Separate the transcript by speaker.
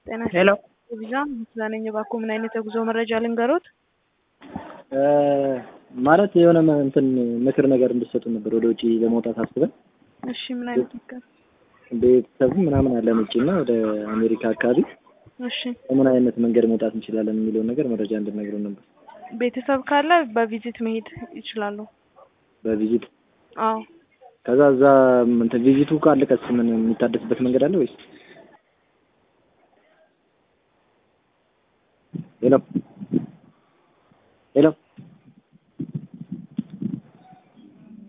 Speaker 1: ጤና
Speaker 2: ሄሎ
Speaker 1: ቪዛ ምስጋነኝ እባክዎ ምን አይነት የጉዞ መረጃ ልንገሮት?
Speaker 2: ማለት የሆነ መ- እንትን ምክር ነገር እንድሰጡ ነበር ወደ ውጭ ለመውጣት አስበን
Speaker 1: እሺ ምን አይነት ምክር?
Speaker 2: ቤተሰቡ ምናምን አለን ውጭ እና ወደ አሜሪካ አካባቢ
Speaker 1: እሺ
Speaker 2: በምን አይነት መንገድ መውጣት እንችላለን የሚለውን ነገር መረጃ እንድነግረው ነበር።
Speaker 1: ቤተሰብ ካለ በቪዚት መሄድ ይችላሉ።
Speaker 2: በቪዚት
Speaker 1: አዎ
Speaker 2: ከዛ እዛ እንትን ቪዚቱ ካለቀስ ምን የሚታደስበት መንገድ አለ ወይስ? ሄሎ ሄሎ